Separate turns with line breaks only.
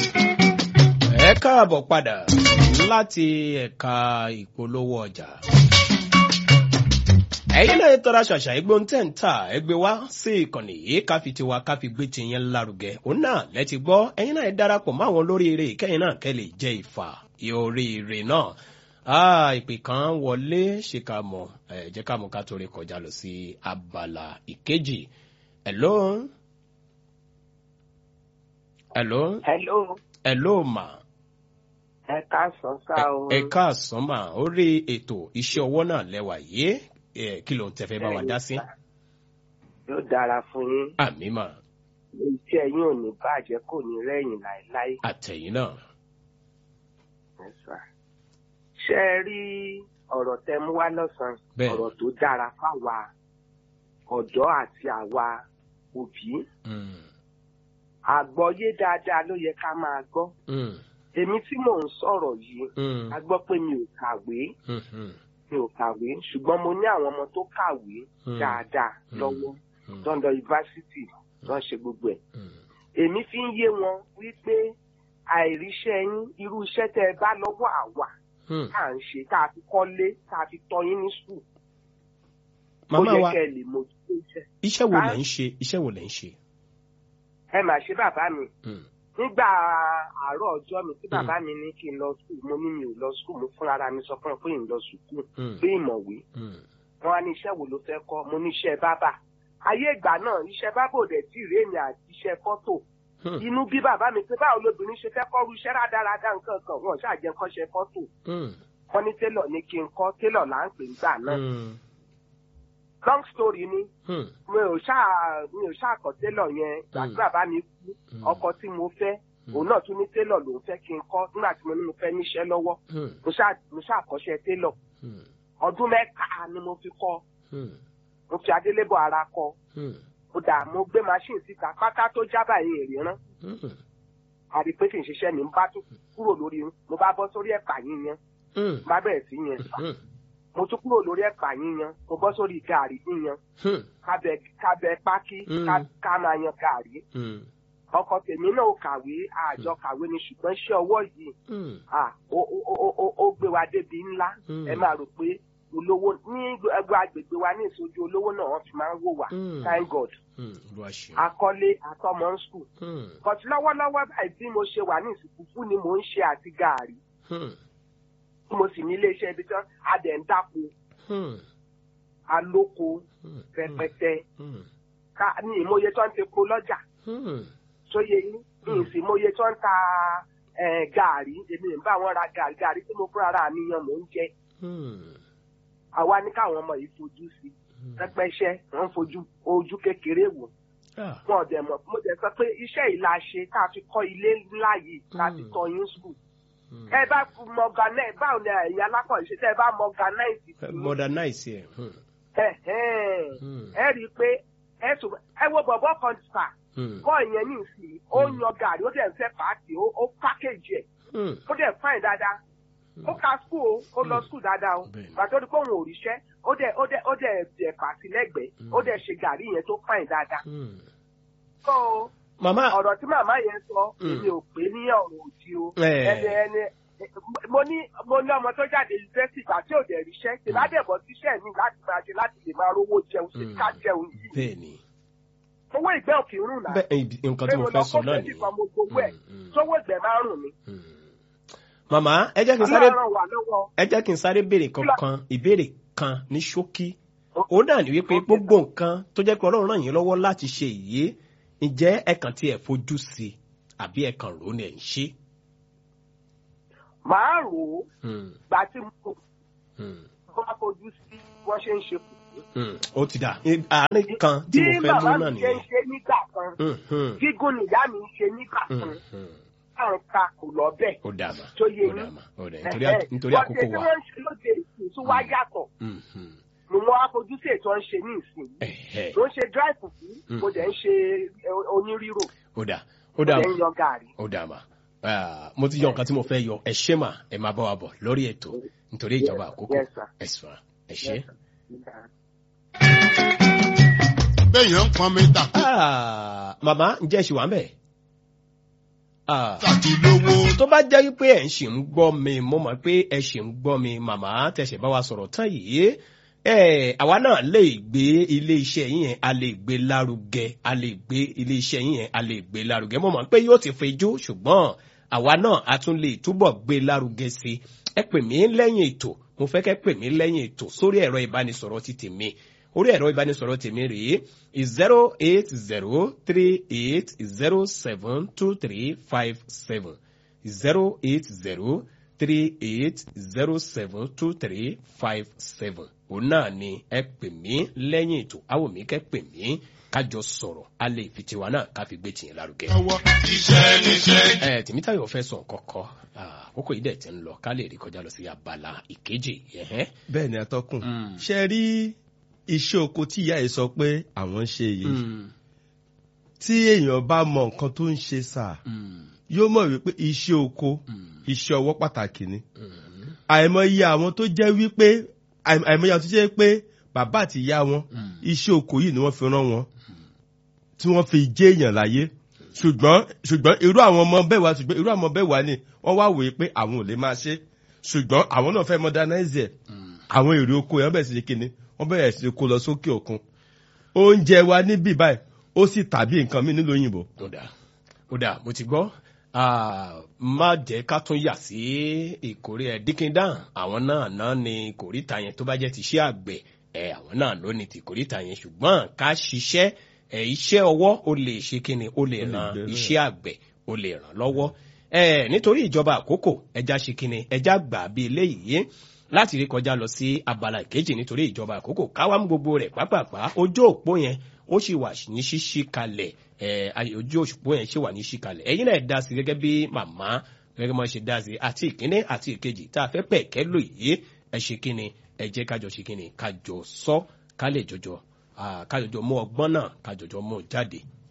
ẹ káàbọ̀ padà láti ẹ̀ka ìpolówó ọjà. ẹ̀yin náà tọ́ra ṣàṣà ẹgbẹ́ ohun tẹ́ ń tà ẹgbẹ́ wá sí ìkànnì yìí ká fi tiwa ká fi gbé tiyẹn lárugẹ òun náà lẹ́ti gbọ́ ẹ̀yin náà darapọ̀ mọ́ àwọn olóríire kẹ́yìn náà kẹ́ lè jẹ ìfà oríire náà. Ah, ìpè kan wọlé ṣe ká mọ̀ ẹ̀ jẹ́ ká mọ̀ ká torí kọjá lọ sí abala ìkejì. Hello? Hello?
Hello,
Hello ma.
ẹ káàsán sá o.
Ẹ káàsán mà orí ètò iṣẹ́ ọwọ́ náà lẹ́wà yìí ẹ kí ló ń tẹ́fẹ́ bá wa dá sí.
Yóò dára fún yín.
Àmì mà
Iṣẹ́ yín ò ní bàjẹ́ kò ní rẹ̀yìn láéláé.
àtẹ̀yìn náà.
Ẹ sà. Ṣé ẹ rí ọ̀rọ̀ tẹ mú wá lọ́sàn-án?
Bẹ́ẹ̀.
Ọ̀rọ̀ tó dára fáwa ọ̀dọ́ àti àwa òbí.
Mm,
Àgbọ́yé dáadáa ló yẹ ká máa gbọ́.
mm,
Èmi tí mò ń sọ̀rọ̀ yìí,
mm,
a gbọ́ pé mi ò kàwé.
mm, mm,
Mi ò kàwé ṣùgbọ́n mo ní àwọn ọmọ tó kàwé
Mm.
dáadáa
Mm.
lọ́wọ́.
mm,
London University lọ́n ṣe gbogbo ẹ̀.
mm.
èmi fi ń yé wọn wípé àìríṣẹ́ yín irú iṣẹ́ tẹ́ ẹ bá lọ́wọ́ àwa
Mm.
tá à ń ṣe tá a fi kọ́lé tá a fi tọ́ yín ní sùn ó
Màmá
yẹ
wa
kẹ́ ẹ lè mójútó iṣẹ́.
iṣẹ́ wo
Ah.
lẹ̀ ń ṣe iṣẹ́ wo lẹ̀ ń ṣe.
ẹ mà ṣe bàbá mi
Mm,
nígbà àárọ̀ ọjọ́ mi tí bàbá mi ní kí n lọ sùn mo ní mi ò lọ sùn mo fúnra ara mi sọ fún ọ pé n lọ sùkúù
mm,
pé ìmọ̀wé
mm,
wọn wá ní iṣẹ́ wo ló fẹ́ kọ́ mo ní iṣẹ́ bábà ayé ìgbà náà iṣẹ́ bábà ò dẹ̀ tí ì rémi àti iṣẹ́ fọ́tò
mm,
inú bí bàbá mi pé báwo lobìnrin ṣe fẹ́ kọ́rú iṣẹ́ rádaràda nǹkan kan wọn ṣáàjẹ́ kọ́ṣẹ́ fọ́tò
mm,
wọ́n ní télọ̀ ní kí n kọ́ télọ̀ là ń pè nígbà náà
mm,
long story ni
mm,
mi ò ṣáà mi ò ṣáà kọ́ télọ̀ yẹn ìgbà tí
Mm.
bàbá mi kú
Mm.
ọkọ tí mo fẹ́
Mm.
òun náà tún ní télọ̀ lòún fẹ́ kí n kọ́ nígbà tí mo ní mo fẹ́ níṣẹ́ lọ́wọ́
mm,
mo ṣáà mo ṣáà kọ́ṣẹ́ télọ̀
mm,
ọdún mẹ́ta ni mo fi kọ́
mm,
mo fi adélébọ̀ ara kọ́
mm,
mo dà mo gbé machine síta pátá tó jábà yẹn ìrìnrán
mm,
àrí pé kì í ṣiṣẹ́ ní n bá tún kúrò lórí mo bá bọ́ sórí ẹ̀pà yíyan
mm,
bá bẹ̀rẹ̀ sí yẹn fà
mm,
mo tún kúrò lórí ẹ̀pà yíyan mo bọ́ sórí gàrí yíyan
mm,
kábẹ kábẹ pákí
Mm.
ká- ká máa yan gàrí
mm,
ọkọ tèmi náà ò kàwé àjọ kàwé ni ṣùgbọ́n iṣẹ́ ọwọ́ yìí
mm,
à, ó ó- ó- ó- ó gbé wa débi ńlá
Mm.
ẹ máa rò pé olówó ní ẹgbẹ́ agbègbè wa ní ìsojú olówó náà wọ́n fi máa ń wò wá
Mm.
thank god
mm, Olúwa ṣeun.
akọ́lé àtọmọ ń sùn
Mm,
kọ̀tí lọ́wọ́lọ́wọ́ báyìí bí mo ṣe wà ní ìsìnkú fún ni mò ń ṣe àti gàrí
mm,
mo sì ní iléeṣẹ́ ibi tán adẹ̀ ń dáko
mm,
alóko
mm,
rẹpẹtẹ
mm,
ká ní ìmọye tó ń tepo lọ́jà
mm,
sóye yín ní ìsìnmọye tó ń ta eh, gàrí èmi ń bá wọn ra gàrí gàrí tí mo fúnra ara mi yan mò ń jẹ
mm,
àwa ní káwọn ọmọ yìí fojú sí
mm.
pẹpẹṣẹ wọn ń fojú ojú kékeré wò
Ah,
wọn ò dẹ̀ mọ̀ mo dẹ̀ sọ pé iṣẹ́ yìí la ṣe tá a fi kọ́ ilé ńlá yìí tá a fi
Mm.
tọ́ yín sùn
mm.
ẹ bá mọ̀gánẹ́ báwo ni ẹ̀yin alákọ̀ọ́ṣe tẹ́ ẹ bá mọ̀gánáìsì
Modernize ẹ̀. Mm, Mm.
ẹ rí i pé ẹ tún ẹ wo bọ̀bọ̀ kan fà
mm,
kọ́ ìyẹn ní ìsìn ó
Mm.
yan gàrí ó dẹ̀ ń fẹ́ pàtì ó ó pákéjì ẹ̀
mm,
ó dẹ̀ fáìn dáadáa ó ka skul o ó lọ skul dáadáa o
Bẹ́ẹ̀ni.
gbàtọ́ ní kóhun òrìṣẹ́ ó dẹ̀ ó dẹ̀ ó dẹ̀ jẹ̀ pàtì lẹ́gbẹ̀ẹ́ ó dẹ̀ ṣe gàrí yẹn tó fáìn dáadáa
mm.
so
Màmá
ọ̀rọ̀ tí màmá yẹn sọ
Mm.
èmi ò pé ní ọ̀rọ̀ òdì o
Eh.
ẹni ẹni mo ní mo ní ọmọ tó jáde yunifásitì ìgbà tí ò dẹ̀ ríṣẹ́ ìbádẹ́bọ̀ síṣẹ́ mi láti máa ṣe láti lè máa rówó jẹun sí
Mm.
ká jẹun yìí
bẹ́ẹ̀ ni
owó ìgbẹ́ òkè rùn náà
bẹ́ẹ̀ ibi- nǹkan tí mo fẹ́ sọ náà nìyẹn.
kan mo gbowó ẹ̀
Mm, mm,
sówó ìgbẹ́ máa rùn mi.
mm. Màmá ẹ jẹ́ kí n sáré
ọlọ́run wà lọ́wọ́
ẹ jẹ́ kí n sáré béèrè kankan ìbéèrè kan ní ṣókí òun náà ní wípé gbogbo nǹkan tó jẹ́ pé ọlọ́run ràn yín lọ́wọ́ láti ṣe ìyé ǹjẹ́ ẹ kàn tí ẹ fojú sí i àbí ẹ kàn rò ó ní ẹ̀ ń ṣe.
màá rò ó
Mm,
gbà tí mo
mm,
bá fojú sí wọ́n ṣe ń ṣe kù.
mm. ó ti dà I- àárín kan tí mo fẹ́ mú
bàbá
náà
mi ṣe ń
nìyẹn.
ṣe nígbà kan
Mm, mm,
gígùn nìyá mi ń ṣe nígbà
mm,
kan
mm.
táwọn ta kò lọ bẹ́ẹ̀.
ó dà mà
Tó yé
ó dà
yín.
mà ó dà nítorí à- nítorí àkókò
Wọ́n ṣe tí
wa.
wọ́n ń ṣe lóde ìsìn tó wá yàtọ̀
Mm, mm.
ni wọ́n á fojú sí ètò ń ṣe ní ìsìn.
Ẹ̀hẹ́.
mo ń ṣe dry fufu
Mm.
mo dẹ̀ ń ṣe eh, onírírò
ó dà ó
mo
dà
dẹ̀
mà
ń yan gàrí.
ó dà mà Ah, mo ti yọ nǹkan tí mo fẹ́ yọ ẹ ṣé mà ẹ máa bá wa bọ̀ lórí ètò nítorí ìjọba àkókò
Yes, sir.
ẹ sùn ẹ ṣé.
béèyàn ń pọn mi tà kó
Ah, màmá ǹjẹ́ ẹ ṣì wà ń bẹ̀? Ah,
tàbí lówó.
tó bá jẹ́ wípé ẹ̀ ń ṣì ń gbọ́ mi mo mọ̀ pé ẹ ṣì ń gbọ́ mi màmá tẹ̀sẹ̀ bá wa sọ̀rọ̀ tán yìí ẹ àwa náà lè gbé ilé iṣẹ́ yín yẹn a lè gbé lárugẹ a lè gbé ilé iṣẹ́ yín yẹn a lè gbé lárugẹ mo mọ̀ pé yóò ti fejú ṣùgbọ́n àwa náà a tún lè túbọ̀ gbé lárugẹ sí i ẹ pè mí lẹ́yìn ètò mo fẹ́ kẹ́ pè mí lẹ́yìn ètò sórí ẹ̀rọ ìbánisọ̀rọ̀ ti tèmi orí ẹ̀rọ ìbánisọ̀rọ̀ tèmi rèé zero eight zero three eight zero seven two three five seven zero eight zero three eight zero seven two three five seven òun náà ni ẹ pè mí lẹ́yìn ètò àwọn mi kẹ́ pè mí kájọ sọ̀rọ̀ a lè fi tiwa náà ká fi gbé tìyẹn lárugẹ.
lọ́wọ́ iṣẹ́ níṣẹ́.
ẹ tèmítayọ̀ fẹ́ sọ kọ́kọ́ àkókò yìí dẹ̀ ti ń lọ ká lè rí kọjá lọ sí abala ìkejì ẹ̀hẹ́n.
bẹ́ẹ̀ ni atọ́kùn
Mm.
ṣe rí iṣẹ́ oko tí ìyá yìí sọ pé àwọn ń ṣe yìí
Mm,
tí èèyàn bá mọ nǹkan tó ń ṣe sà
mm,
yóò mọ̀ wípé iṣẹ́ oko
mm,
iṣẹ́ ọwọ́ pàtàkì ni
mm,
àìmọye àwọn tó jẹ́ wípé àìm- àìmọye àwọn tó jẹ́ pé bàbá àti ìyá wọn
mm.
iṣẹ́ oko yìí ni wọ́n fi rán wọn tí wọ́n fi jẹ́ èèyàn láyé ṣùgbọ́n ṣùgbọ́n irú àwọn ọmọ bẹ́ẹ̀ wá ṣùgbọ́n irú àwọn ọmọ bẹ́ẹ̀ wá ni wọ́n wá wòye pé àwọn ò lè máa ṣe ṣùgbọ́n àwọn náà fẹ́ modernize ẹ̀ àwọn èrè oko yẹn bẹ̀rẹ̀ sí ní kíni wọ́n bẹ̀rẹ̀ sí ní kó lọ sókè òkun oúnjẹ wa níbí báyìí ó sì tàbí nǹkan mí nílùú òyìnbó
ó dà ó dà mo ti gbọ́ Ah, má jẹ́ ká tún yà sí ìkórè ẹ̀ díkíndán àwọn náà náà ni kòríta yẹn tó bá jẹ́ ti iṣẹ́ àgbẹ̀ ẹ̀ àwọn náà ló ní ti kòríta yẹn ṣùgbọ́n ká ṣiṣẹ́ ẹ̀ iṣẹ́ ọwọ́ ó lè ṣe kíni ó lè
Ó lè
ran
gbèrú ẹ̀.
iṣẹ́ àgbẹ̀ ó lè ràn lọ́wọ́ ẹ̀ nítorí ìjọba àkókò ẹja ṣe kíni ẹja gbà bí eléyìí láti rí kọjá lọ sí abala ìkejì nítorí ìjọba àkókò káwá mú gbogbo rẹ̀ pápápá ojú òpó yẹn ó sì wà ní ṣíṣí kalẹ̀ ẹ̀ ayé- ojú òpó yẹn sì wà ní ṣíṣí kalẹ̀ ẹ̀yin náà dá sí gẹ́gẹ́ bí màmá gẹ́gẹ́ bí wọ́n ṣe dá sí àti ìkíní àti ìkejì tá a fẹ́ pẹ̀ kẹ́ lò yìí ẹ ṣe kíni ẹ jẹ́ kájọ ṣe kíni kájọ sọ ká lè jọjọ ah, kájọjọ mú ọgbọ́n náà kájọjọ mú jáde